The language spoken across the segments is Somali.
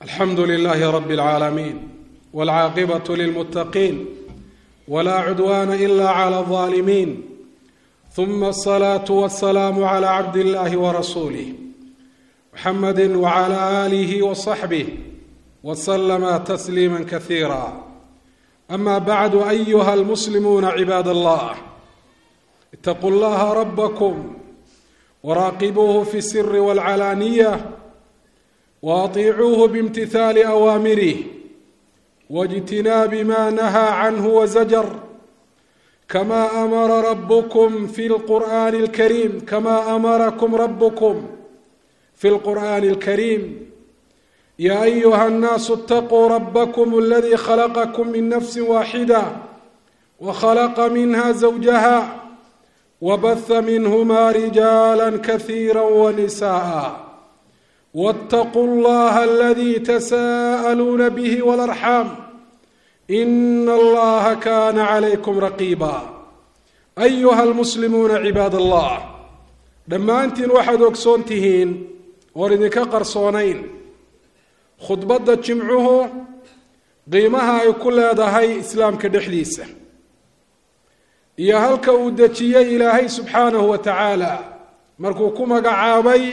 alxamdu lilaahi rabi اlcaalamiin wاlcaaqibaة lilmuttaqiin wla cudwana ila clى الظaalimiin ثuma الصlaaة wالsalaam عlى cabd اllahi wrasuulih mxamadi wعlى آlih وصaxbih wslma تsliima kasiira ama bacdu ayuha اlmuslimuuna cibaad اllah itaquu اllaha rabkm wraaqibuuhu fi الsiri wاlcalaaniya waatiicuuhu bimtithaali awaamirih wاjtinaabi ma nahaa canhu wazajar kama amara rabkum fi lqur'ani اlkariim kama amarakum rabkum fi lqur'ani اlkariim ya ayuha الnaasu اtaquu rabkm اladi khalaqkm min nafsi waaxida wkhalaqa minha zawjaha wbaha minhma rijaala kasiira wnisaءa wاtaquu اllaha aladi tasa'aluuna bih wاlarxaam in allaha kana calaykum raqiiba ayuha almuslimuuna cibaad allah dhammaantiin waxaad ogsoon tihiin oon idinka qarsoonayn khudbadda jimcuhu qiimaha ay ku leedahay islaamka dhexdiisa iyo halka uu dejiyey ilaahay subxaanahu wa tacaala markuu ku magacaabay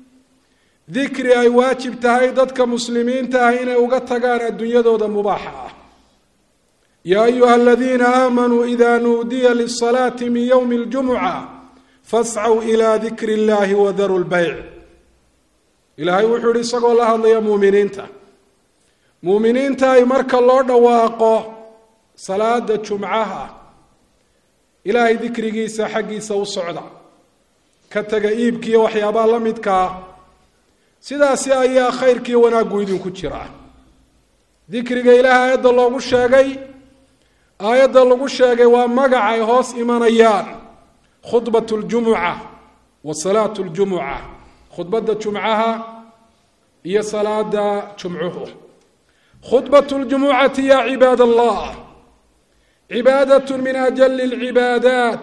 dikri ay waajib tahay dadka muslimiinta ah inay uga tagaan adduunyadooda mubaaxa ah yaa ayuha aladiina aamanuu ida nuudiya lisalaati min ywmi اljumuca fascw ila dikri اllahi wadaru lbeyc ilaahay wuxuu yihi isagoo la hadlaya muuminiinta muuminiinta ay marka loo dhawaaqo salaada jumcaha ilaahay dikrigiisa xaggiisa u socda ka taga iibkiiyo waxyaabaha la midkaa sidaasi ayaa khayrkiiyo wanaaggu idinku jiraa dikriga ilaahay aayadda loogu sheegay aayadda lagu sheegay waa magac ay hoos imanayaan khudbat ljumuca wa salaatu ljumuca khudbadda jumcaha iyo salaada jumcuhu khudbat ljumucati ya cibaad allah cibaadat min ajali اlcibaadaat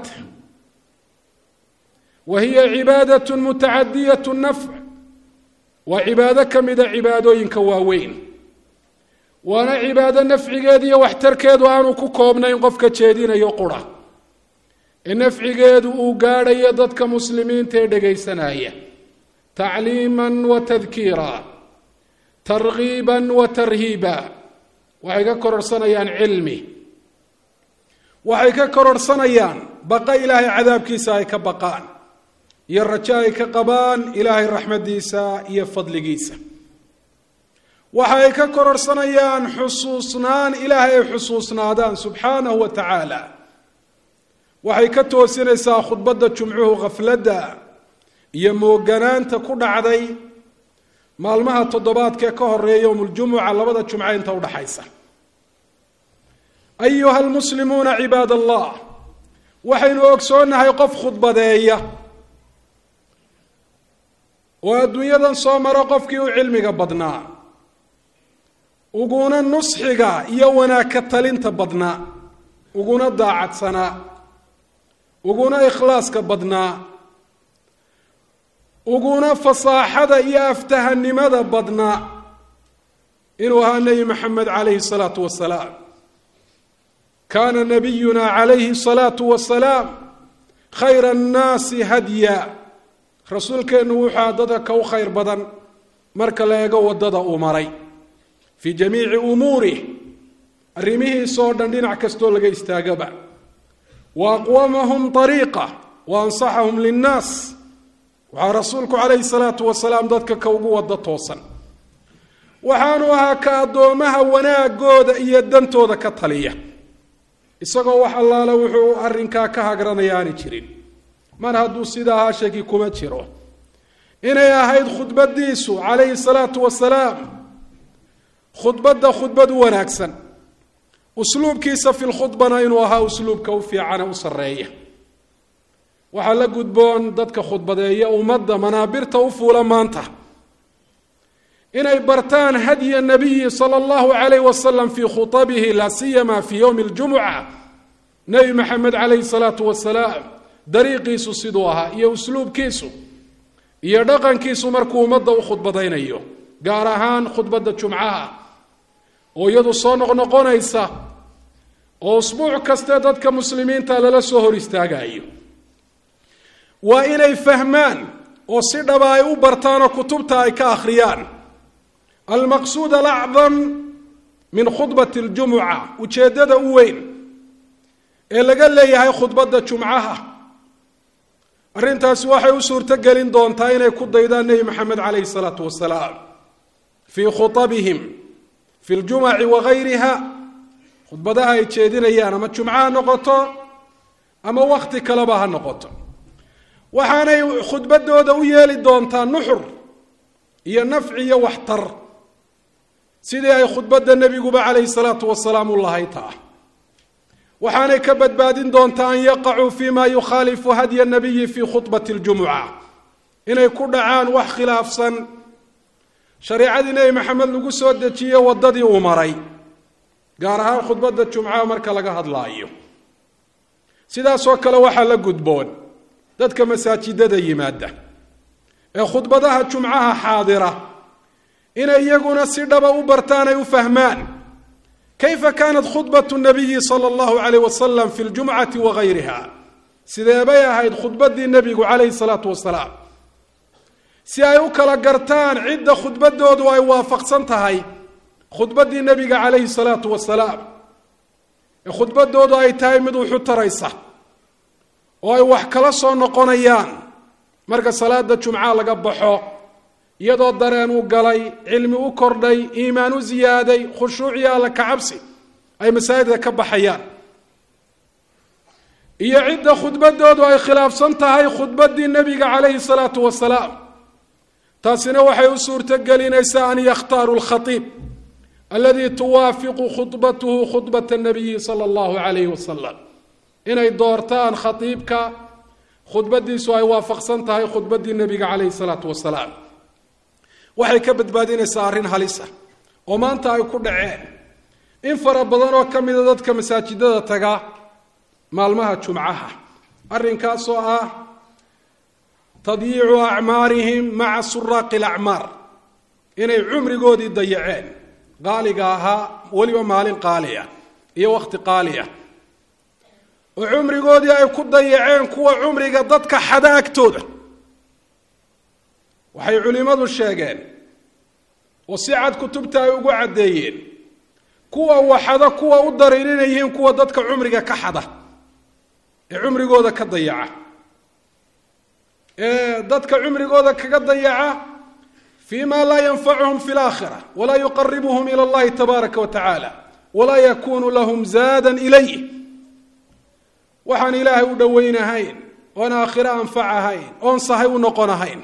wa hiya cibaadat mutacadiyat nafc waa cibaado ka mida cibaadooyinka waaweyn waana cibaado nafcigeedu iyo waxtarkeedu aanu ku koobnayn qofka jeedinayo qura ee nafcigeedu uu gaadhayo dadka muslimiinta ee dhegaysanaya tacliima wa tadkiira targiiba wa tarhiiba waxay ka kororhsanayaan cilmi waxay ka kororhsanayaan baqa ilaahay cadaabkiisa ay ka baqaan iyo rajo ay ka qabaan ilaahay raxmadiisa iyo fadligiisa waxa ay ka kororhsanayaan xusuusnaan ilaahay ay xusuusnaadaan subxaanahu wa tacaala waxay ka toosinaysaa khudbadda jumcuhu khafladda iyo mooganaanta ku dhacday maalmaha toddobaadkee ka horeeya yowmuljumuca labada jumce inta udhaxaysa ayuha almuslimuuna cibaad allah waxaynu ogsoonnahay qof khudbadeeya oo adduunyadan soo maro qofkii u cilmiga badnaa uguna nusxiga iyo wanaag ka talinta badnaa uguna daacadsanaa uguna ikhlaaska badnaa uguna fasaaxada iyo aftahanimada badnaa inuu ahaa nebi maxamed calayhi salaatu wasalaam kaana nabiyuna calayhi salaatu wasalaam khayra annaasi hadya rasuulkeennu wuxua dadka ka u khayr badan marka la eego waddada uu maray fii jamiici umuurih arrimihiisoo dhan dhinac kastoo laga istaagaba wa aqwamahum ariiqa wa ansaxahum linnaas waxaa rasuulku calayhi salaatu wasalaam dadka ka ugu wada toosan waxaanu ahaa ka addoomaha wanaagooda iyo dantooda ka taliya isagoo wax allaale wuxuu arrinkaa ka hagranaya aani jirin mar hadduu sida ahaa shaki kuma jiro inay ahayd khudbadiisu calayhi salaatu wasalaam khudbadda khudbad u wanaagsan usluubkiisa fi lkhudbana inuu ahaa usluubka u fiicane u sarreeya waxaa la gudboon dadka khudbadeeya ummadda manaabirta u fuula maanta inay bartaan hadya nabiyi sala allahu calayh wasalam fii khutabihi laa siyama fii yowmi ljumuca nebi maxamed calayhi salaatu wasalaam dariiqiisu siduu ahaa iyo usluubkiisu iyo dhaqankiisu markuu ummadda u khudbadaynayo gaar ahaan khudbadda jumcaha oo iyadu soo noqnoqonaysa oo usbuuc kaste dadka muslimiinta lala soo hor istaagayo waa inay fahmaan oo si dhaba ay u bartaan oo kutubta ay ka akhriyaan almaqsuud alacdam min khudbati ljumuca ujeeddada u weyn ee laga leeyahay khudbadda jumcaha arrintaasi waxay u suurto gelin doontaa inay ku daydaan nebi maxamed calayhi salaatu wasalaam fii khuabihim fi ljumaci wagayriha khudbadaha ay jeedinayaan ama jumco ha noqoto ama wakti kaleba ha noqoto waxaanay khudbadooda u yeeli doontaa nuxur iyo nafci iyo waxtar sidii ay khudbadda nebiguba calayhi salaatu wasalaam u lahay taa waxaanay ka badbaadin doontaa an yaqacuu fi ma yukhaalifu hadya nabiyi fi khudbati ljumuca inay ku dhacaan wax khilaafsan shareicadii nebi maxamed lagu soo dejiye waddadii uu maray gaar ahaan khudbadda jumcaha marka laga hadlaayo sidaasoo kale waxaa la gudboon dadka masaajidada yimaada ee khudbadaha jumcaha xaadira inay iyaguna si dhaba u bartaan ay u fahmaan kayfa kaanat khudbatu nabiyi sala allahu calayh wasalam fi ljumcati wagayriha sidee bay ahayd khudbaddii nebigu calayhi salaatu wasalaam si ay u kala gartaan cidda khudbadoodu ay waafaqsan tahay khudbaddii nebiga calayhi salaatu wasalaam ee khudbadoodu ay tahay mid wuxu taraysa oo ay wax kala soo noqonayaan marka salaada jumca laga baxo iyadoo dareen u galay cilmi u kordhay iimaan u ziyaaday khushuuciyo alla kacabsi ay masaajidka ka baxayaan iyo cidda khudbadoodu ay khilaafsan tahay khudbaddii nebiga calayhi salaatu wasalaam taasina waxay u suurto gelinaysaa an yakhtaaru lkhaiib aladi tuwaafiqu khudbatuhu khudbata nabiyi sala allahu calayhi wasalam inay doortaan khaiibka khudbadiisu ay waafaqsan tahay khudbaddii nebiga calayhi salaatu wasalaam waxay ka badbaadinaysaa arrin halisa oo maanta ay ku dhaceen in fara badan oo ka mida dadka masaajidada taga maalmaha jumcaha arrinkaasoo ah tadyiicu acmaarihim maca suraaqi alacmaar inay cumrigoodii dayaceen qaaliga ahaa weliba maalin qaaliya iyo wakhti qaaliya oo cumrigoodii ay ku dayaceen kuwa cumriga dadka xada agtooda waxay culimmadu sheegeen oo si cad kutubta ay ugu caddeeyeen kuwa waxada kuwa u darin inay yihiin kuwa dadka cumriga ka xada ee cumrigooda ka dayaca ee dadka cumrigooda kaga dayaca fi ma laa yanfacuhum fi laakhira walaa yuqaribuhum ila allahi tabaaraka wa tacaala walaa yakunu lahum zaadan ilayh waxaan ilaahay u dhowaynahayn oon aakhiro anfacahayn oon sahay u noqon ahayn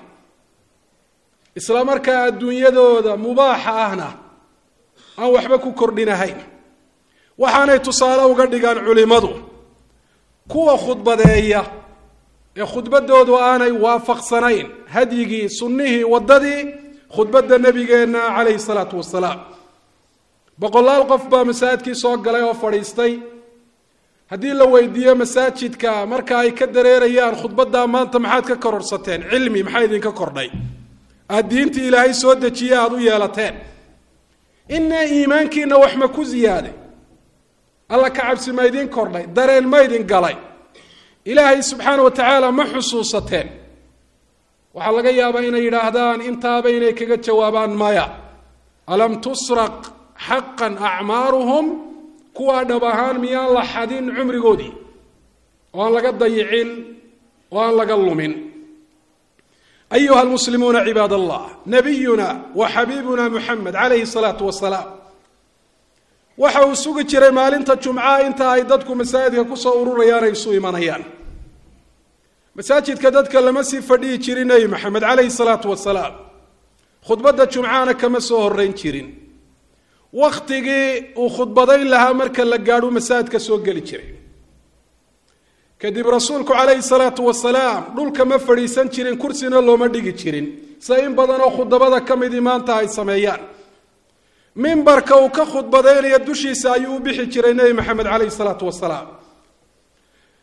isla markaa adduunyadooda mubaaxa ahna aan waxba ku kordhinahayn waxaanay tusaale uga dhigaan culimmadu kuwa khudbadeeya ee khudbadoodu aanay waafaqsanayn hadyigii sunnihii waddadii khudbadda nebigeenna calayhi salaatu wasalaam boqolaal qof baa masaajidkii soo galay oo fadhiistay haddii la weydiiyo masaajidka marka ay ka dareerayaan khudbaddaa maanta maxaad ka kororsateen cilmi maxaa idinka kordhay aada diintii ilaahay soo dejiye aada u yeelateen ina iimaankiina wax ma ku ziyaaday alla ka cabsi ma idin kordhay dareen ma idin galay ilaahay subxaana wa tacaala ma xusuusateen waxaa laga yaabaa inay yidhaahdaan intaaba inay kaga jawaabaan maya alam tusraq xaqan acmaaruhum kuwaa dhab ahaan miyaan la xadin cumrigoodii oo aan laga dayicin oo aan laga lumin ayuha lmuslimuuna cibaad allah nabiyuna wa xabiibuna muxamed calayhi salaatu wasalaam waxa uu sugi jiray maalinta jumcaha inta ay dadku masaajidka kusoo ururayaan ay isu imanayaan masaajidka dadka lama sii fadhihi jirin nebi maxamed calayhi salaatu wasalaam khudbadda jumcahana kama soo horeyn jirin wakhtigii uu khudbadayn lahaa marka la gaadhu masaajidka soo geli jiray kadib rasuulku calayhi salaatu wasalaam dhulka ma fadhiisan jirin kursina looma dhigi jirin sida in badan oo khudabada ka midii maanta ay sameeyaan mimbarka uu ka khudbadaynaya dushiisa ayuu u bixi jiray nebi maxamed calayhi salaatu wasalaam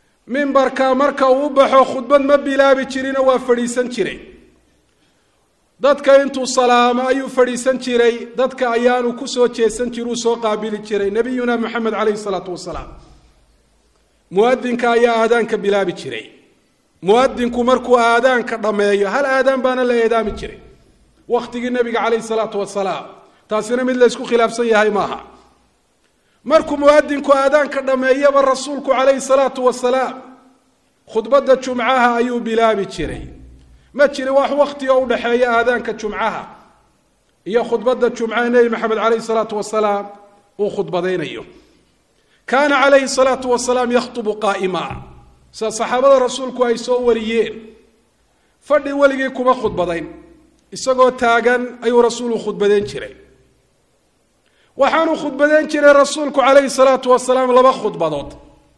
mimbarka marka uu u baxo khudbad ma bilaabi jirino waa fadhiisan jiray dadka intuu salaamo ayuu fadhiisan jiray dadka ayaanu kusoo jeesan jira uu soo qaabili jiray nabiyuna moxamed caleyhi salaatu wasalaam muadinka ayaa aadaanka bilaabi jiray muadinku markuu aadaanka dhammeeyo hal aadaan baana la eedaami jiray wakhtigii nabiga caleyhi salaatu wasalaam taasina mid la ysku khilaafsan yahay maaha markuu muadinku aadaanka dhammeeyaba rasuulku caleyhi salaatu wasalaam khudbadda jumcaha ayuu bilaabi jiray ma jirin wax wakti oo udhexeeya aadaanka jumcaha iyo khudbadda jumcaha nebi maxamed caleyhi salaatu wasalaam uu khudbadaynayo kaana calayhi salaatu wasalaam yakhtubu qaa'ima sida saxaabada rasuulku ay soo wariyeen fadhi weligii kuma khudbadayn isagoo taagan ayuu rasuulku khudbadeyn jiray waxaanuu khudbadeyn jiray rasuulku calayhi salaatu wasalaam laba khudbadood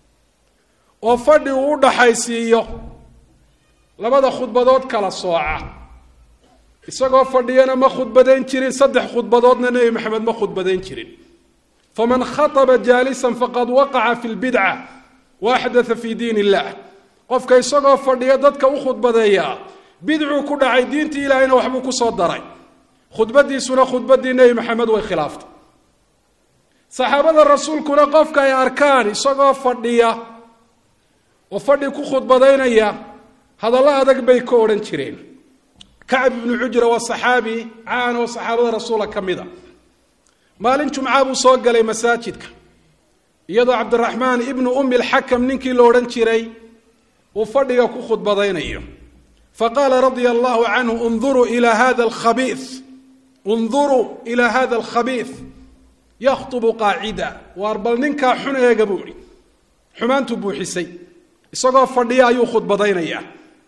oo fadhi uu u dhaxaysiiyo labada khudbadood kala sooca isagoo fadhiyana ma khudbadayn jirin saddex khudbadoodna nebi maxamed ma khudbadayn jirin faman khaطba jaalisan faqad waqaca fi lbidca wa axdaa fi diin illah qofka isagoo fadhiya dadka u khudbadeeya bidcuu ku dhacay diintii ilahayna waxbuu kusoo daray khudbadiisuna khudbadii nebi maxamed way khilaaftay saxaabada rasuulkuna qofka ay arkaan isagoo fadhiya oo fadhi ku khudbadaynaya hadallo adag bay ka odhan jireen kacb ibnu cujra waa saxaabi caan oo saxaabada rasuula ka mida maalin jumca buu soo galay masaajidka iyadoo cabdiraxmaan ibnu umi lxakam ninkii la odhan jiray uu fadhiga ku khudbadaynayo faqaala radia allahu canhu unduruu ila hada alkhabii unduruu ila hada alkhabiis yakhtubu qaacida waar bal ninkaa xun eega buu ihi xumaantuu buuxisay isagoo fadhiya ayuu khudbadaynayaa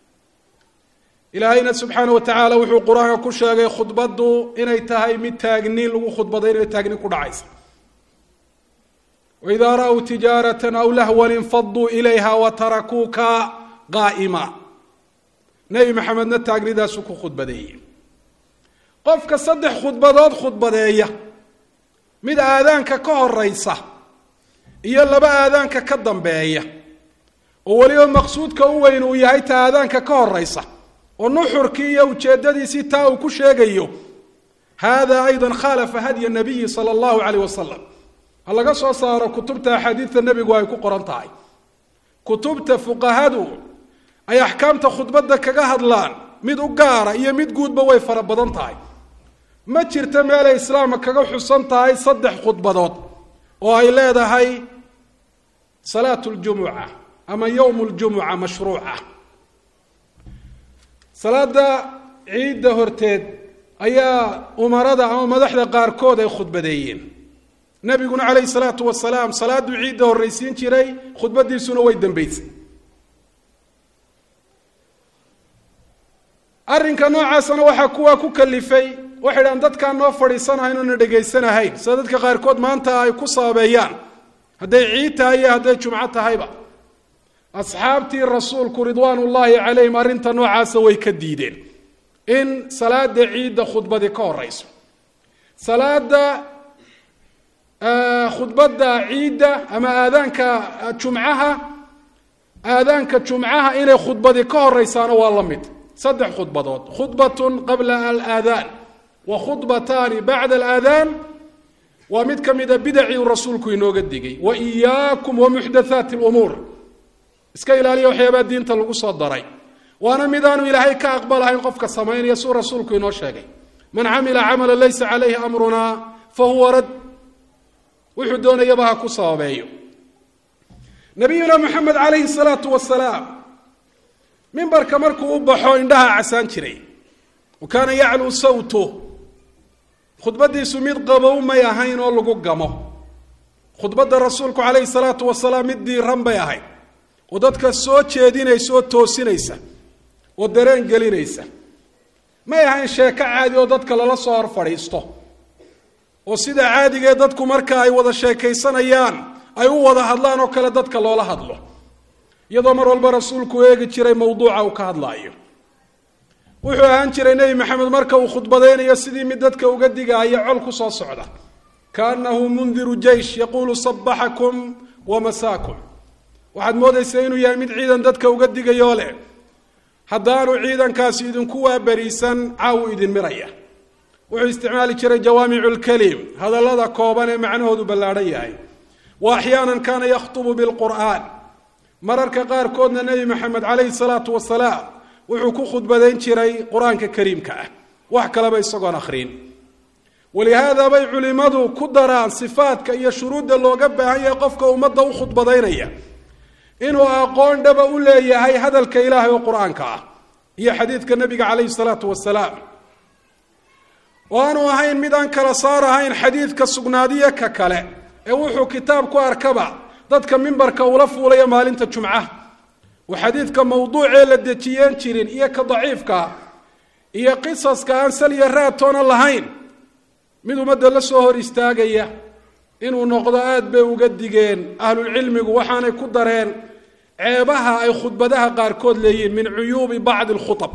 ilaahayna subxaana wa tacaala wuxuu qur-aanka ku sheegay khudbaddu inay tahay mid taagni lagu khudbadaynayo taagni ku dhacaysa waidaa ra-w tijaaratan aw lahwan infaduu ilayha watarakuuka qaa'ima nebi maxamedna taagnidaasuu ku khudbadeeyey qofka saddex khudbadood khudbadeeya mid aadaanka ka horeysa iyo laba aadaanka ka dambeeya oo weliba maqsuudka u weyn uu yahay ta aadaanka ka horeysa oo nuxurkii iyo ujeedadiisii taa uu ku sheegayo hada ayda khaalafa hadya nabiyi sala allahu caleyh wasalam ha laga soo saaro kutubta axaadiidta nebigu ay ku qoran tahay kutubta fuqahadu ay axkaamta khudbadda kaga hadlaan mid u gaara iyo mid guudba way fara badan tahay ma jirto meelay islaamka kaga xusan tahay saddex khudbadood oo ay leedahay salaat ljumuca ama yowm ljumuca mashruuca salaada ciidda horteed ayaa umarada ama madaxda qaarkood ay khudbadeeyeen nabiguna calayhi salaatu wasalaam salaaduu ciidda horreysiin jiray khudbadiisuna way dambeysay arrinka noocaasana waxaa kuwaa ku kalifay waxay dhahaan dadkaan noo fadhiisanahayn oona dhegaysanahayn sida dadka qaarkood maanta ay ku sababeeyaan hadday ciid tahay iyo hadday jumco tahayba asxaabtii rasuulku ridwaan ullaahi calayhim arrinta noocaasa way ka diideen in salaada ciidda khudbadi ka horeyso salaada khudbadda ciidda ama aadaanka jumcaha aadaanka jumcaha inay khudbadi ka horeysaana waa la mid saddex khudbadood khudbatun qabla alaadaan wa khudbataani bacda alaadaan waa mid ka mida bidacii uu rasuulku inooga digay wa iyaakum wa muxdathaati lumuur iska ilaaliya waxyaabaa diinta lagu soo daray waana midaanu ilaahay ka aqbalahayn qofka samaynaya suu rasuulku inoo sheegay man camila camala laysa calayhi amrunaa fa huwa rad wuxuu doonayaba ha ku sababeeyo nabiyuna moxamed calayhi salaatu wasalaam mimbarka markuu u baxo indhaha casaan jiray wa kaana yacluu sawtu khudbadiisu mid qabow may ahayn oo lagu gamo khudbadda rasuulku calayhi salaatu wasalaam mid diiran bay ahayd oo dadka soo jeedinaysa oo toosinaysa oo dareen gelinaysa may ahayn sheeko caadi oo dadka lala soo hor fadhiisto oo sida caadigee dadku marka ay wada sheekaysanayaan ay u wada hadlaan oo kale dadka loola hadlo iyadoo mar walba rasuulku eegi jiray mawduuca uu ka hadlaayo wuxuu ahaan jiray nebi maxamed marka uu khudbadaynayo sidii mid dadka uga digaaya col ku soo socda kaanahu mundiru jeish yaquulu sabaxakum wa masaakum waxaad moodaysaa inuu yahay mid ciidan dadka uga digayoo leh haddaanu ciidankaasi idinku waaberiisan caawu idin miraya wuxuu isticmaali jiray jawaamicu lkalim hadallada kooban ee macnahoodu ballaadhan yahay wa axyaanan kaana yakhtubu bilqur'aan mararka qaarkoodna nebi maxamed calayhi salaatu wasalaam wuxuu ku khudbadayn jiray qur-aanka kariimka ah wax kaleba isagoon akhriin walihaada bay culimmadu ku daraan sifaadka iyo shuruudda looga baahan yahay qofka ummadda u khudbadaynaya inuu aqoon dhaba u leeyahay hadalka ilaahay oo qur-aanka ah iyo xadiidka nebiga calayhi salaatu wasalaam oo aanu ahayn mid aan kala saar ahayn xadiidka sugnaadiyo ka kale ee wuxuu kitaab ku arkaba dadka mimbarka ula fuulaya maalinta jumcaha oo xadiidka mawduucee la dejiyeen jirin iyo ka daciifka iyo qisaska aan sal iyo raadtoona lahayn mid ummadda la soo hor istaagaya inuu noqdo aada bay uga digeen ahlulcilmigu waxaanay ku dareen ceebaha ay khudbadaha qaarkood leeyihiin min cuyuubi bacdi alkhutab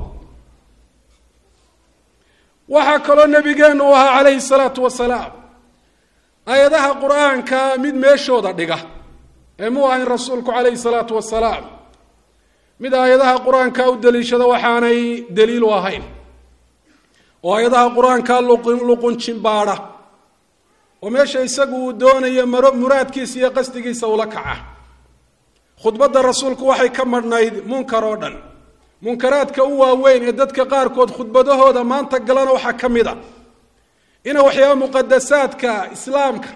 waxaa kaloo nabigeenu u ahaa calayhi salaatu wasalaam aayadaha qur-aanka mid meeshooda dhiga ee muu ahayn rasuulku calayhi salaatu wasalaam mid aayadaha qur-aanka u daliishada waxaanay daliil u ahayn oo aayadaha qur-aanka luqunjimbaadha oo meesha isagu uu doonayo maro muraadkiisa iyo qasdigiisa ula kaca khudbadda rasuulku waxay ka madhnayd munkar oo dhan munkaraadka u waaweyn ee dadka qaarkood khudbadahooda maanta galana waxaa ka mid a ina waxyaaba muqadasaadka islaamka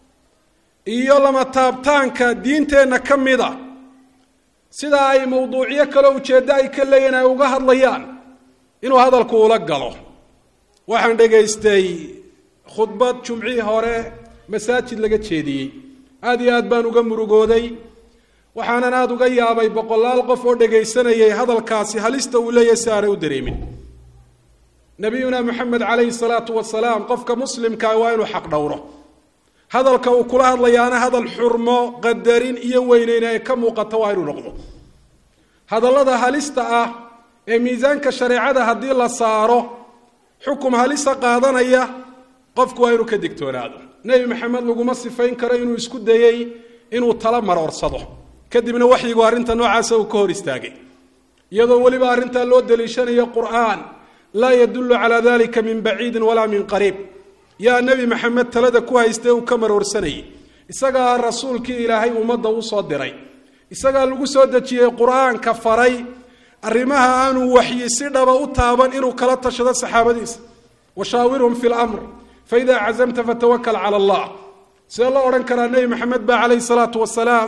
iyo lama taabtaanka diinteenna ka mid a sida ay mawduucyo kaleo ujeeddo ay ka leeyihin ay uga hadlayaan inuu hadalku ula galo waxaan dhegaystay khudbad jumcihii hore masaajid laga jeediyey aada iyo aad baan uga murugooday waxaanan aada uga yaabay boqolaal qof oo dhegaysanayay hadalkaasi halista uu leeyahay si aanay u dareemin nabiyuna moxamed calayhi salaatu wasalaam qofka muslimkaa waa inuu xaq dhowro hadalka uu kula hadlayaana hadal xurmo qadarin iyo weyneyn ay ka muuqato waa inuu noqdo hadallada halista ah ee miisaanka shareecada haddii la saaro xukum halisa qaadanaya qofku waa inuu ka digtoonaado nebi maxamed laguma sifayn karo inuu isku dayey inuu tala maroorsado kadibna waxyigu arrinta noocaasa uu ka hor istaagay iyadoo weliba arrintaa loo daliishanayo qur'aan laa yadullu calaa dalika min baciidin walaa min qariib yaa nebi maxamed talada ku haystay uu ka maroorsanayay isagaa rasuulkii ilaahay ummadda u soo diray isagaa lagu soo dejiyey qur-aanka faray arrimaha aanuu waxyi si dhaba u taaban inuu kala tashado saxaabadiisa washaawirhum fi lamr faidaa cazamta fatawakal cala allah sidee loo odhan karaa nebi maxamed baa calayhi salaatu wasalaam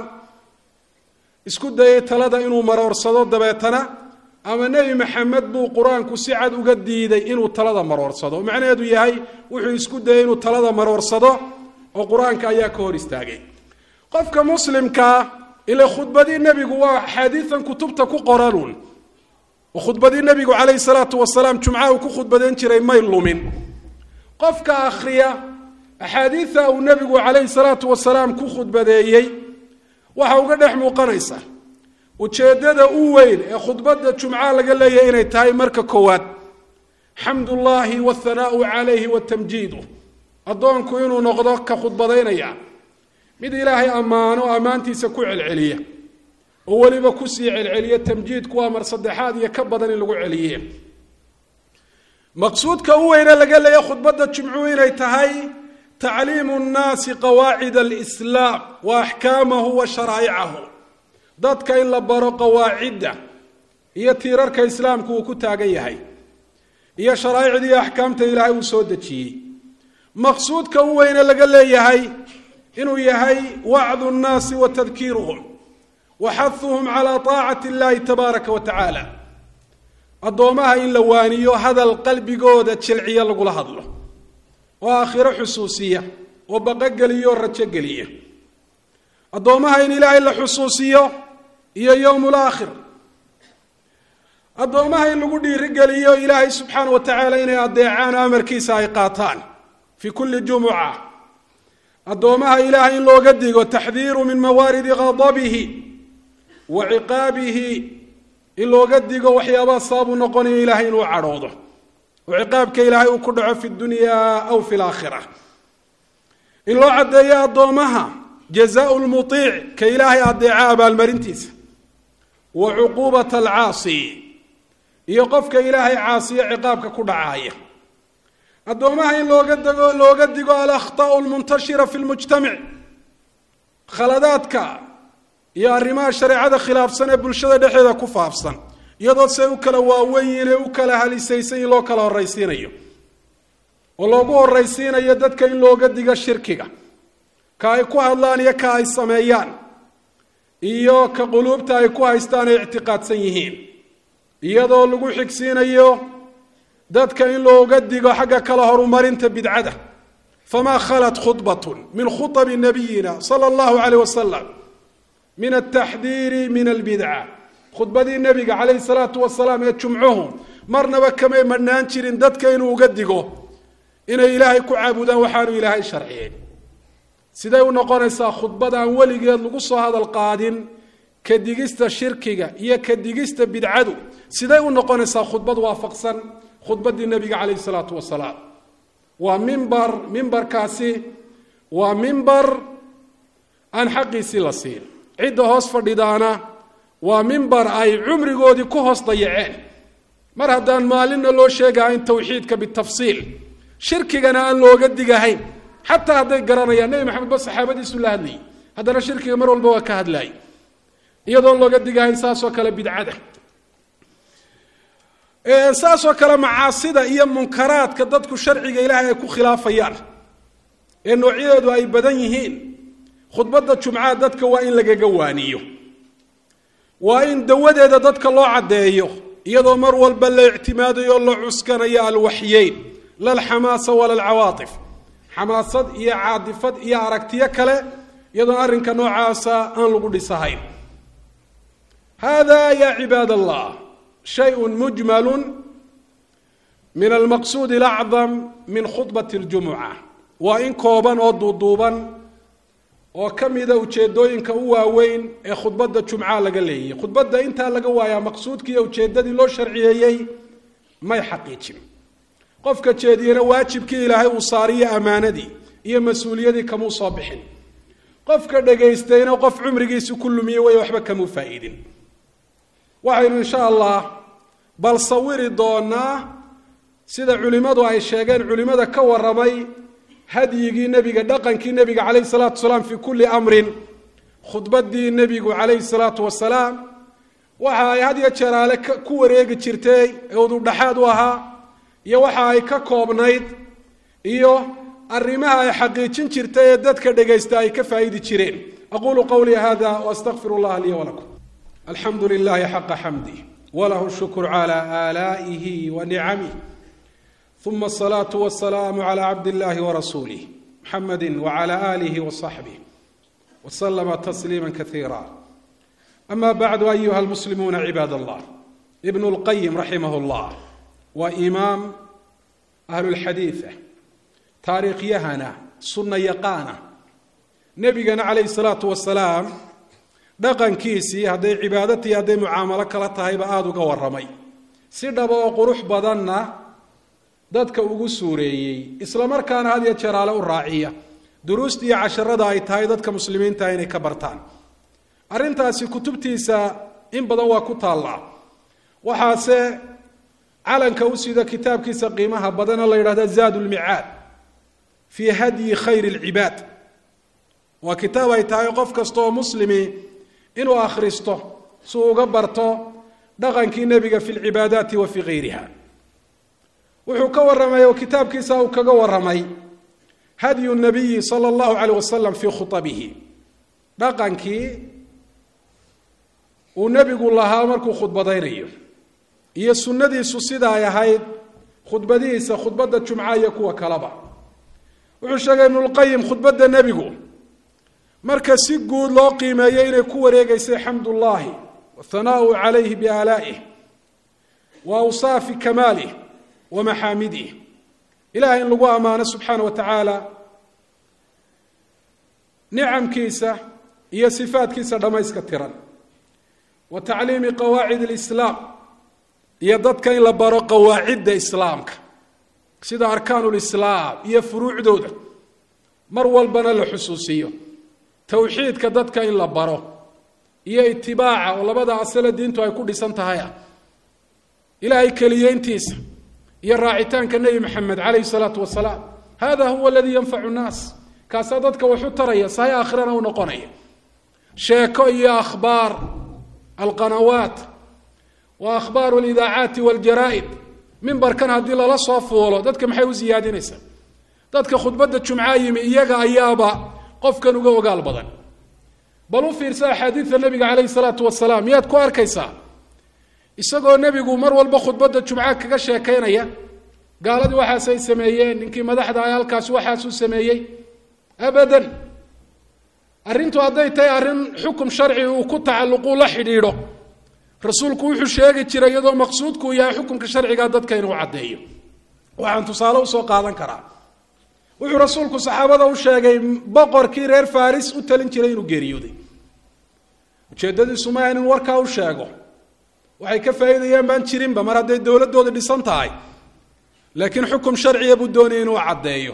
isku dayay talada inuu maroorsado dabeetana ama nebi maxamed buu qur-aanku si cad uga diiday inuu talada maroorsado macnaheedu yahay wuxuu isku dayay inuu talada maroorsado oo qur-aanka ayaa ka hor istaagay qofka muslimkaa ila khudbadii nebigu waa axaadiian kutubta ku qoranuun oo khudbadii nebigu calayhi salaatu wasalaam jumcaha uu ku khudbadayn jiray may lumin qofka akhriya axaadiida uu nebigu calayhi salaatu wasalaam ku khudbadeeyey waxa uga dhex muuqanaysa ujeeddada u weyn ee khudbadda jumca laga leeyahay inay tahay marka koowaad xamdullaahi wathanaau calayhi watamjiidu addoonku inuu noqdo ka khudbadaynaya mid ilaahay ammaano ammaantiisa ku celceliya oo weliba kusii celceliya tamjiidku waa mar saddexaad iyo ka badan in lagu celiye maqsuudka u weyne laga leeya khudbadda jumcuhu inay tahay tacliimu nnaasi qawaacid alislaam wa axkaamahu wa sharaa'icahu dadka in la baro qawaacidda iyo tiirarka islaamku uu ku taagan yahay iyo sharaa'icdii axkaamta ilaahay uu soo dejiyey maqsuudka u weyne laga leeyahay inuu yahay wacdu nnaasi wa tadkiiruhum wa xahuhum calaa taacati illahi tabaaraka wa tacaala addoomaha in la waaniyo hadal qalbigooda jilciya lagula hadlo oo aakhiro xusuusiya oo baqogeliya oo rajogeliya addoommaha in ilaahay la xusuusiyo iyo yowmul aakhir addoommaha in lagu dhiirigeliyo ilaahay subxaana wa tacaala inay adeecaan amarkiisa ay qaataan fii kulli jumuca addoommaha ilaahay in looga digo taxdiiru min mawaaridi ghadabihi wa ciqaabihi in looga digo waxyaabaha sababuu noqonayo ilaahay inuu cadhoodo oo ciqaabka ilaahay uu ku dhaco fi dunya aw fi laakhira in loo caddeeyo addoommaha jazaau lmuiic ka ilaahay adeeca abaalmarintiisa wa cuquubata alcaasi iyo qofka ilaahay caasiyo ciqaabka ku dhacaaya addoomaha in looga dego looga digo alakhta'u lmuntashira fi lmujtamac khaladaadka iyo arrimaha shareecada khilaafsan ee bulshada dhexeeda ku faafsan iyadoo se u kala waaweyn ee u kala halisaysan in loo kala horraysiinayo oo loogu horraysiinayo dadka in looga digo shirkiga ka ay ku hadlaan iyo ka ay sameeyaan iyo ka quluubta ay ku haystaan ay ictiqaadsan yihiin iyadoo lagu xigsiinayo dadka in looga digo xagga kala horumarinta bidcada famaa khalat khudbatun min khuطabi nabiyina sala allahu calayh wasalam min altaxdiiri min albidca khudbadii nebiga calayhi salaatu wasalaam ee jumcuhu marnaba kamay madhnaan jirin dadka inuu uga digo inay ilaahay ku caabudaan waxaanu ilaahay sharciyeen siday u noqonaysaa khudbad aan weligeed lagu soo hadal qaadin ka digista shirkiga iyo ka digista bidcadu siday u noqonaysaa khudbad waafaqsan khudbaddii nebiga calayhi salaatu wasalaam waa mimbar mimbarkaasi waa mimbar aan xaqiisii la siin cidda hoos fadhidaana waa mimbar ay cumrigoodii ku hoos dayaceen mar haddaan maalinna loo sheegahayn tawxiidka bitafsiil shirkigana aan looga digahayn xataa hadday garanayaan nebi maxamed ba saxaabadiisu la hadlayay haddana shirkiga mar walba waa ka hadlaayay iyadoon looga digahayn saasoo kale bidcada saasoo kale macaasida iyo munkaraadka dadku sharciga ilaahay ay ku khilaafayaan ee noocyadeedu ay badan yihiin khudbadda jumcaha dadka waa in lagaga waaniyo waa in dawadeeda dadka loo caddeeyo iyadoo mar walba la ictimaadayo la cuskanayo alwaxyeyn la alxamaasa wala alcawaatif xamaasad iyo caadifad iyo aragtiyo kale iyadoon arrinka noocaasa aan lagu dhisahayn hada ya cibaad allah shayء mujmal min almaqsuud اlacdam min khudbat اljumuca waa in kooban oo duuduuban oo ka mida ujeedooyinka u waaweyn ee khudbadda jumca laga leeyay khudbadda intaa laga waayaa maqsuudkii iyo ujeeddadii loo sharciyeeyey may xaqiijin qofka jeediyena waajibkii ilaahay uu saariyo ammaanadii iyo mas-uuliyadii kamuu soo bixin qofka dhagaystayna qof cumrigiisi ku lumiye way waxba kamuu faa'iidin waxaynu insha allah bal sawiri doonaa sida culimmadu ay sheegeen culimmada ka waramay hadyigii nebiga dhaqankii nebiga calayhi salaatu wasalaam fii kulli amrin khudbaddii nebigu calayhi salaatu wasalaam waxa ay had yo jeeraale ku wareegi jirtay ee ududhaxaad u ahaa iyo waxa ay ka koobnayd iyo arrimaha ay xaqiijin jirtay ee dadka dhegaysta ay ka faa'idi jireen aqulu qawlii hada waastaqfir allah lii walakum alxamdu lilahi xaqa xamdih walahu shukru cala aalaa'ihi wa nicamih uma asalaatu wasalaamu cala cabd illahi warasuulih muxamadi wacala aalihi wasaxbih waslama tasliima kaiira ama bacdu ayuha almuslimuuna cibaad allah ibnu lqayim raximah llah waa imaam ahlulxadiida taariikhyahana sunna yaqaana nebigana calayhi salaatu wasalaam dhaqankiisii hadday cibaadatii hadday mucaamalo kala tahayba aada uga warramay si dhaba oo qurux badanna dadka ugu suureeyey isla markaana had iyo jeeraale u raaciya duruusta iyo casharada ay tahay dadka muslimiinta inay ka bartaan arrintaasi kutubtiisa in badan waa ku taallaa waxaase calanka u sida kitaabkiisa qiimaha badana la yidhahda zaad lmicaad fii hadyi khayr lcibaad waa kitaab ay tahay qof kasta oo muslimi inuu akhristo si uu uga barto dhaqankii nebiga fi lcibaadaati wa fii gayriha wuxuu ka warramay oo kitaabkiisa uu kaga warramay hadyu nabiyi sala allahu calayh wasalam fii khutabihi dhaqankii uu nebigu lahaa markuu khudbadaynayo iyo sunnadiisu sida ay ahayd khudbadihiisa khudbadda jumca iyo kuwa kaleba wuxuu sheegay ibnulqayim khudbadda nebigu marka si guud loo qiimeeyo inay ku wareegeysay xamdullaahi wathanaau calayhi biaalaa'ih wa awsaafi kamaalih wa maxaamidih ilahay in lagu ammaano subxaana wa tacaala nicamkiisa iyo sifaadkiisa dhammayska tiran wa tacliimi qawaacid alislaam iyo dadka in la baro qawaacidda islaamka sida arkaanu lislaam iyo furuucdooda mar walbana la xusuusiyo towxiidka dadka in la baro iyo itibaaca oo labada asale diintu ay ku dhisan tahay ah ilaahay keliyeyntiisa iyo raacitaanka nebi maxamed calayhi salaatu wasalaam hada huwa aladii yanfacu nnaas kaasaa dadka waxu taraya sahay aakhirana u noqonaya sheeko iyo akhbaar alqanawaat wa akhbaaru alidaacaati waljaraa'id mimbarkan haddii lala soo fuulo dadka maxay u siyaadinaysaa dadka khudbadda jumcaa yimi iyaga ayaaba qofkan uga ogaal badan bal u fiirsa axaadiida nebiga calayhi salaatu wasalaam miyaad ku arkaysaa isagoo nebigu mar walba khudbadda jumca kaga sheekaynaya gaaladii waxaasay sameeyeen ninkii madaxda ah halkaasi waxaasuu sameeyey abadan arrintu hadday tahay arrin xukum sharci uu ku tacalluquu la xidhiidho rasuulku wuxuu sheegi jiray iyadoo maqsuudku yahay xukumka sharcigaa dadka inuu caddeeyo waxaan tusaale usoo qaadan karaa wuxuu rasuulku saxaabada u sheegay boqorkii reer faris u talin jiray inuu geeriyooday ujeeddadiisu maaha in warkaa u sheego waxay ka faa'iidayaan baan jirinba mar hadday dowladdooda dhisan tahay laakiin xukum sharciya buu doonaya inuu caddeeyo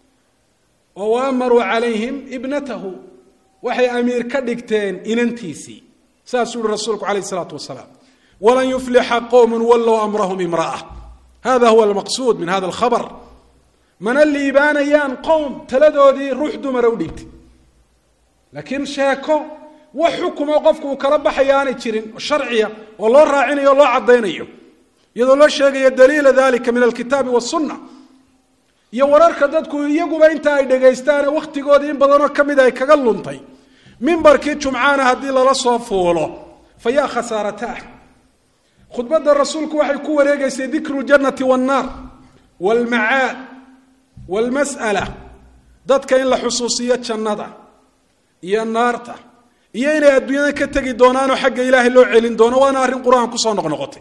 oo wa amaruu calayhim ibnatahu waxay amiir ka dhigteen inantiisii saasuu uhi rasuulku calayh isalaatu wasalaam walan yuflixa qowmun wallow amrahum imra'a hada huwa almaqsuud min hada alkhabar mana liibaanayaan qowm taladoodii ruux dumara u dhiibtay laakiin sheeko wax xukumo qofku uu kala baxaya aanay jirin sharciya oo loo raacinayo o loo caddaynayo iyadoo loo sheegayo daliila dalika min alkitaabi wasunna iyo wararka dadku iyaguba inta ay dhegaystaane wakhtigoodii in badanoo ka mid ay kaga luntay mimbarkii jumcaana haddii lala soo fuulo fa yaa khasaarataah khudbadda rasuulku waxay ku wareegaysay dikru ljannati wannaar waalmacaad waalmas'ala dadka in la xusuusiyo jannada iyo naarta iyo inay adduunyada ka tegi doonaanoo xagga ilaahay loo celin doono waana arrin qur-aan kusoo noqnoqotay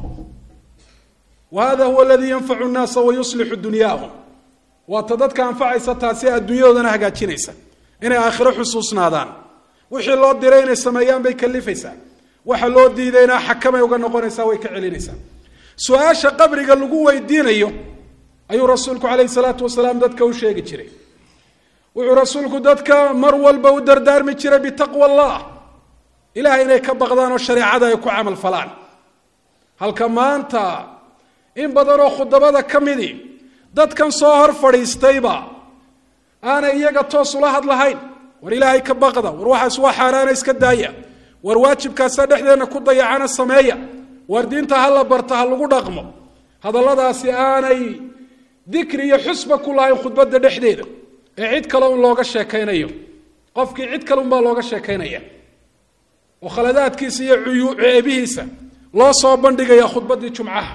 wa hada huwa aladii yanfacu nnaasa wa yuslixu dunyaahum waata dadka anfacaysa taasi adduunyadoodana hagaajinaysa inay aakhiro xusuusnaadaan wixii loo diray inay sameeyaan bay kalifaysaa waxa loo diidayna xakamay uga noqonaysaa way ka celinaysaa su-aasha qabriga lagu weydiinayo ayuu rasuulku calayhi salaatu wasalaam dadka u sheegi jiray wuxuu rasuulku dadka mar walba u dardaarmi jiray bitaqwa allah ilahay inay ka baqdaan oo shareecada ay ku camal falaan halka maanta in badanoo khudabada ka midi dadkan soo hor fadhiistayba aanay iyaga toos ula hadlahayn war ilaahay ka baqda war waxaas waa xaaraana iska daaya war waajibkaasa dhexdeenna ku dayacana sameeya war diinta ha la barta ha lagu dhaqmo hadalladaasi aanay dikri iyo xusba ku lahayn khudbadda dhexdeeda ee cid kale un looga sheekaynayo qofkii cid kale unbaa looga sheekaynaya oo khaladaadkiisa iyo ceebihiisa loo soo bandhigaya khudbaddii jumcaha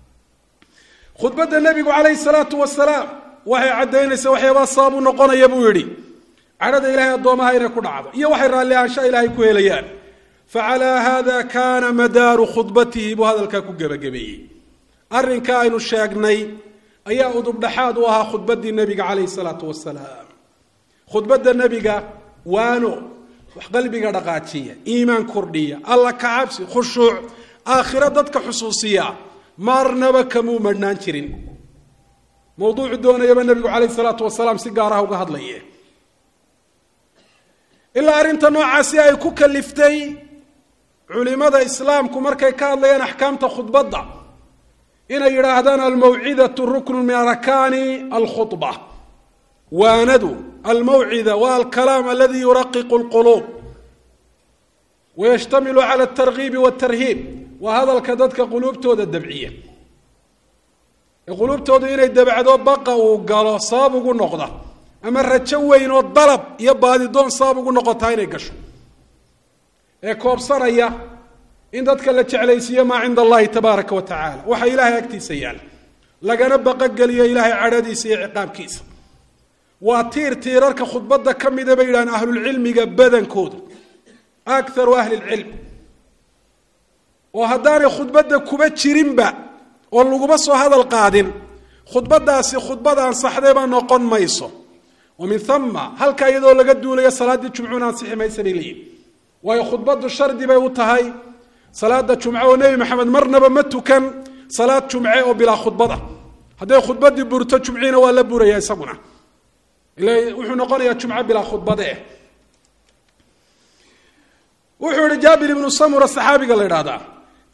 khudbadda nebigu calayhi salaatu wasalaam waxay caddaynaysaa waxyaabaa sababu noqonaya buu yidhi cadhada ilahay addoomaha inay ku dhacdo iyo waxay raalli ahaansha ilaahay ku helayaan facalaa hada kaana madaaru khudbatihi buu hadalkaa ku gebagabeeyey arrinka aynu sheegnay ayaa udubdhaxaad u ahaa khudbaddii nebiga calayhi salaatu wasalaam khudbadda nebiga waano wax qalbiga dhaqaajiya iimaan kordhiya alla kacabsi khushuuc aakhiro dadka xusuusiya marnaba kamuu madhnaan jirin mawduucu doonayaba nebigu calayhi salaatu wasalaam si gaaraha uga hadlaye ilaa arrinta noocaasi ay ku kaliftay culimada islaamku markay ka hadlayaan axkaamta khudbadda inay yidhaahdaan almawcidatu ruknu min arkaani alkhudba waanadu almawcida wa alkalaam aladi yuraqiqu lquluub wayashtamilu cala altargiibi waltarhiib waa hadalka dadka quluubtooda dabciya ee quluubtoodu inay dabacdo baqa uu galo sabab ugu noqda ama rajo weyn oo dalab iyo baadidoon sabab ugu noqotaa inay gasho ee koobsanaya in dadka la jeclaysiiyo maa cinda allahi tabaaraka wa tacaala waxa ilaahay agtiisa yaala lagana baqogeliyo ilaahay cadhadiisa iyo ciqaabkiisa waa tiir tiirarka khudbadda ka mida bay yidhahaan ahlulcilmiga badankooda akaru ahli lcilm oo haddaanay khudbadda kuba jirinba oo laguma soo hadal qaadin khudbadaasi khudbad ansaxdayba noqon mayso wa min uma halkaa iyadoo laga duulayo salaaddii jumcuuna ansixi maysa bay leeyihin waayo khudbaddu shardi bay u tahay salaada jumce oo nebi maxamed marnaba ma tukan salaad jumce oo bilaa khudbada hadday khudbaddii burto jumciina waa la buraya isaguna ila wuxuu noqonayaa jumco bilaa khudbade wuxuu yihi jaabir ibnu samura saxaabiga la idhahdaa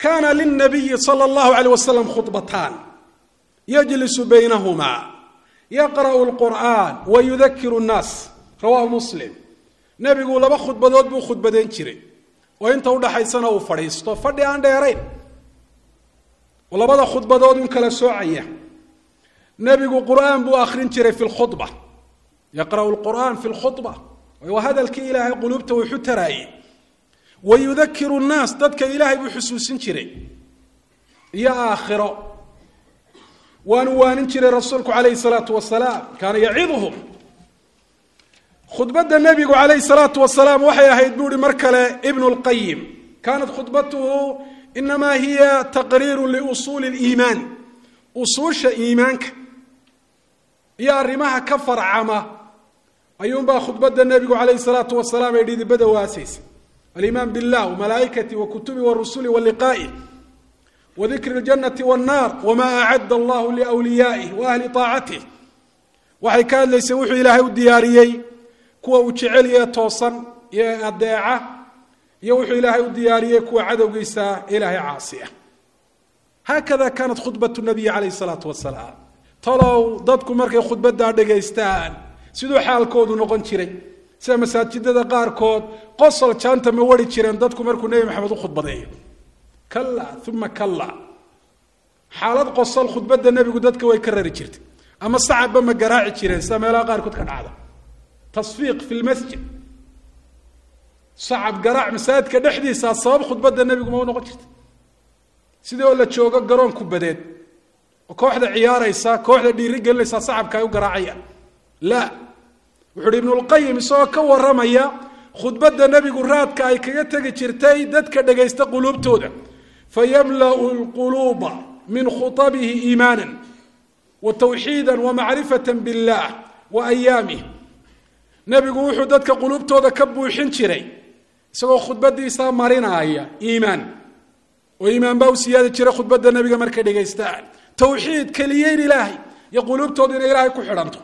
kana lilnabiyi sala allahu alayh wasalam khudbataan yajlisu baynahumaa yaqra'u lqur'aan wa yudakiru nnaas rawahu muslim nebigu laba khudbadood buu khudbadeyn jiray oo inta udhaxaysana uu fadhiisto fadhi aan dheerayn oo labada khudbadood un kala soocaya nebigu qur'aan buu akrin jiray fi lkhudba yaqra'u lqur'aan fi lkhudba waa hadalkii ilaahay quluubta wuxu taraayey wa yudakiru nnaas dadka ilaahay buu xusuusin jiray iyo aakhiro waanu waanin jiray rasuulku calayhi salaatu wasalaam kaana yaciduhum khudbadda nebigu calayhi salaatu wasalaam waxay ahayd buu ihi mar kale ibnu lqayim kaanat khudbatuhu inamaa hiya taqriiru liusuuli liimaan usuusha iimaanka iyo arrimaha ka farcama ayuunbaa khudbadda nebigu calayhi salaatu wasalaam ay dhidibada waasaysa alimaan billah wamalaa'ikati wa kutubi wa rusuli wa liqaa'ih wa dikri ljanati wannaar wamaa acadda allahu liwliyaa'ih wa ahli taacatih waxay ka hadlaysay wuxuu ilaahay u diyaariyey kuwa uu jecel yahe toosan iyo adeeca iyo wuxuu ilaahay u diyaariyey kuwa cadowgiisa ilaahay caasiya haakada kaanat khudbat nabiyi calayhi salaatu wasalaam talow dadku markay khudbaddaa dhegaystaan siduu xaalkoodu noqon jiray sida masaajidada qaarkood qosol jaanta ma wari jireen dadku markuu nebi maxamed u khudbadeeyo kalla uma kalla xaalad qosol khudbadda nebigu dadka way ka rari jirtay ama sacabba ma garaaci jireen sida meelaha qaarkood ka dhacda tasfiiq fi lmasjid sacab garaac masaajidka dhexdiisaa sabab khudbadda nebigu ma u noqon jirta sidii oo la joogo garoon kubadeed oo kooxda ciyaaraysa kooxda dhiiri gelinaysaa sacabka ay u garaacayaan la wuxu uhi ibnulqayim isagoo ka warramaya khudbadda nebigu raadka ay kaga tegi jirtay dadka dhegaysta quluubtooda fayamla'u lquluuba min khutabihi iimaanan wa tawxiida wa macrifata billah wa ayaamih nebigu wuxuu dadka quluubtooda ka buuxin jiray isagoo khudbadiisaa marinaaya iimaan oo iimaan baa u siyaadi jira khudbadda nebiga markay dhegaystaan tawxiid keliyeyn ilaahay iyo quluubtooda inay ilaahay ku xidhanto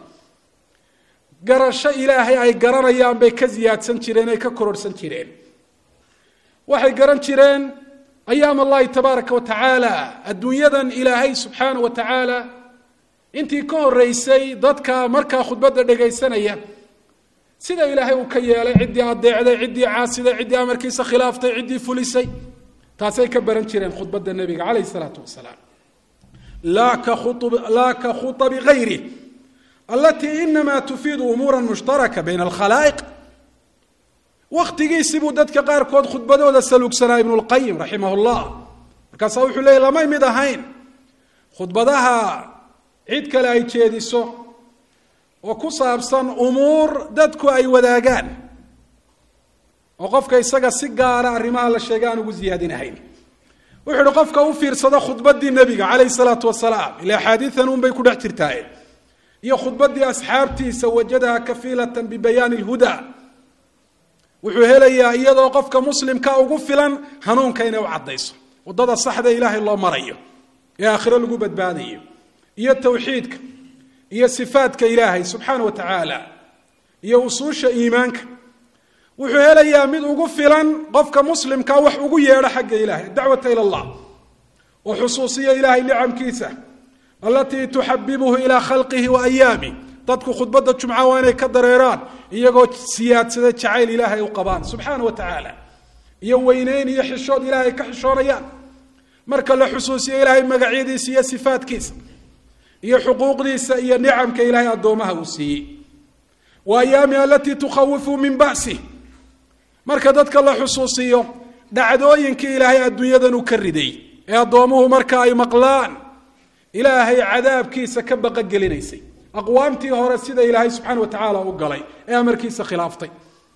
garasho ilaahay ay garanayaan bay ka siyaadsan jireen ay ka kororhsan jireen waxay garan jireen ayaam allahi tabaaraka wa tacaala adduunyadan ilaahay subxaana wa tacaala intii ka horeysay dadka markaa khudbadda dhegaysanaya sida ilaahay uu ka yeelay ciddii adeecday ciddii caasiday ciddii amarkiisa khilaaftay ciddii fulisay taasay ka baran jireen khudbadda nebiga calayh isalaatu wasalaam laa ka khuabi gayri alatii inamaa tufiidu umuura mushtaraka bayna alkhalaa'iq wakhtigiisii buu dadka qaarkood khudbadooda saluugsanaa ibnu lqayim raximah llah markaasaa wuxuu leeyay lamay mid ahayn khudbadaha cid kale ay jeediso oo ku saabsan umuur dadku ay wadaagaan oo qofka isaga si gaara arrimaha la sheegay aan ugu ziyaadinahayn wuxuu uhi qofka u fiirsada khudbaddii nebiga calayhi salaatu wasalaam ila axaadiidan un bay ku dhex jirtaaye iyo khudbaddii asxaabtiisa wajadaha kafiilatan bibayaani lhuda wuxuu helayaa iyadoo qofka muslimka ugu filan hanuunka inay u caddayso waddada saxda ilaahay loo marayo ee aakhiro lagu badbaadayo iyo tawxiidka iyo sifaadka ilaahay subxaana wa tacaala iyo usuusha iimaanka wuxuu helayaa mid ugu filan qofka muslimka wax ugu yeedho xagga ilahay dacwata ila allah oo xusuusiya ilaahay nicamkiisa alatii tuxabibuhu ilaa khalqihi wa ayaami dadku khudbadda jumca waa inay ka dareeraan iyagoo siyaadsada jacayl ilaahay u qabaan subxaana wa tacaala iyo weyneyn iyo xishood ilaahay ka xishoonayaan marka la xusuusiyo ilaahay magacyadiisa iyo sifaadkiisa iyo xuquuqdiisa iyo nicamka ilaahay addoomaha uu siiyey wa ayaami alatii tukhawifu min ba'si marka dadka la xusuusiyo dhacdooyinkii ilaahay adduunyadan uu ka riday ee addoomuhu marka ay maqlaan ilaahay cadaabkiisa ka baqogelinaysay aqwaamtii hore sida ilaahay subxaana wa tacaala u galay ee amarkiisa khilaaftay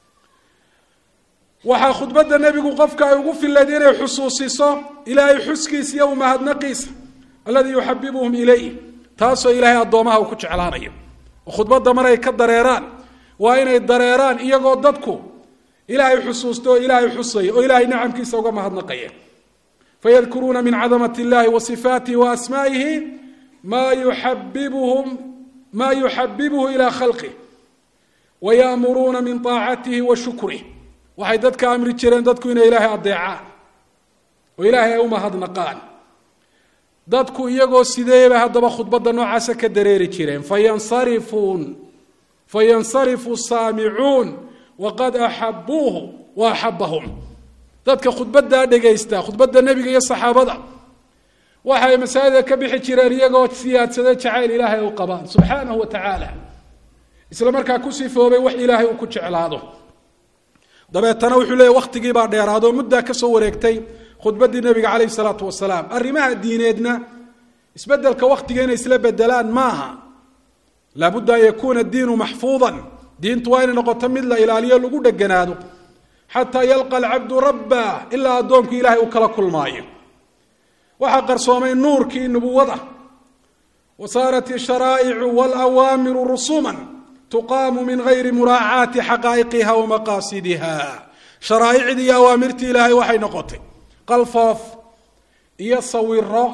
waxaa khudbadda nebigu qofka ay ugu filayd inay xusuusiso ilaahay xuskiisa iyo umahadnaqiisa alladii yuxabibuhum ilayh taasoo ilaahay addoomaha uu ku jeclaanayo oo khudbadda maray ka dareeraan waa inay dareeraan iyagoo dadku ilaahay xusuusta oo ilaahay xusaya oo ilaahay nicamkiisa uga mahadnaqaya fayadkuruuna min cadamat illahi wa sifaatihi wa asmaa'ihi maa yuxabibuhum maa yuxabibuhu ilaa khalqih wa yaamuruuna min aacatihi wa shukrih waxay dadka amri jireen dadku inay ilaahay adeecaan oo ilaahay ay u mahadnaqaan dadku iyagoo sideeba haddaba khudbadda noocaasa ka dareeri jireen fayansarifuun fayansarifu saamicuun waqad axabuuhu wa axabahum dadka khudbaddaa dhegaysta khudbadda nebiga iyo saxaabada waxay masaajida ka bixi jireen iyagoo siyaadsada jacayl ilaahay u qabaan subxaanahu wa tacaala isla markaa ku sifoobay wax ilaahay uu ku jeclaado dabeetana wuxuu leeyahy wakhtigii baa dheeraado muddaa ka soo wareegtay khudbaddii nebiga calayhi salaatu wasalaam arrimaha diineedna isbeddelka wakhtiga inay isla bedelaan maaha laabudda an yakuuna diinu maxfuudan diintu waa inay noqoto mid la ilaaliyo lagu dheganaado xataa yalqa alcabdu rabba ilaa addoonku ilaahay uu kala kulmaayo waxaa qarsoomay nuurkii nubuwada wa saarat isharaa'icu walawaamiru rusuman tuqaamu min gayri muraacaati xaqaa'iqiha wa maqaasidiha sharaa'icdii iyo awaamirtii ilaahay waxay noqotay qalfoof iyo sawiro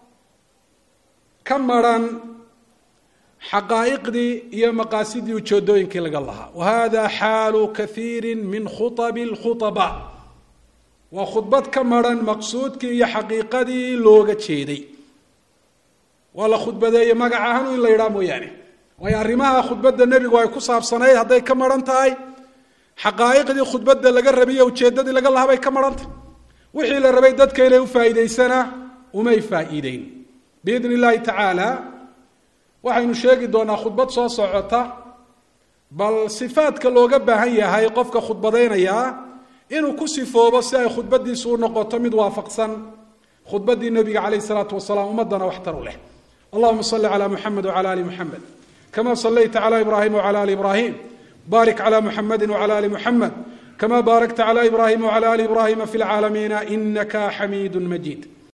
ka maran xaqaa'iqdii iyo maqaasidii ujeedooyinkii laga lahaa wa hada xaalu kaiiri min khuabi lkhuaba waa khudbad ka maran maqsuudkii iyo xaqiiqadii looga jeeday waa la khudbadeeye magac ahaan in la yidhaha mooyaane waayo arrimaha khudbadda nebigu ay ku saabsanayd hadday ka maran tahay xaqaa'iqdii khudbadda laga rabiyo ujeeddadii laga lahaa bay ka maran tahay wixii la rabay dadka inay u faa'iidaysana umay faa'iideyn biidni illaahi tacaala waxaynu sheegi doonaa khudbad soo socota bal sifaadka looga baahan yahay qofka khudbadaynayaa inuu ku sifoobo si ay khudbadiisu u noqoto mid waafaqsan khudbaddii nebiga calayh isalaatu wasalaam ummaddana waxtar u leh allahuma salli calaa muxamed wcala ali muxamed kama sallayta cala ibraahim wcala ali ibraahim barik cala muxamedi wcala ali muxamed kama baarakta cala ibraahim wcala ali ibraahima fi lcaalamiina inaka xamiidu majiid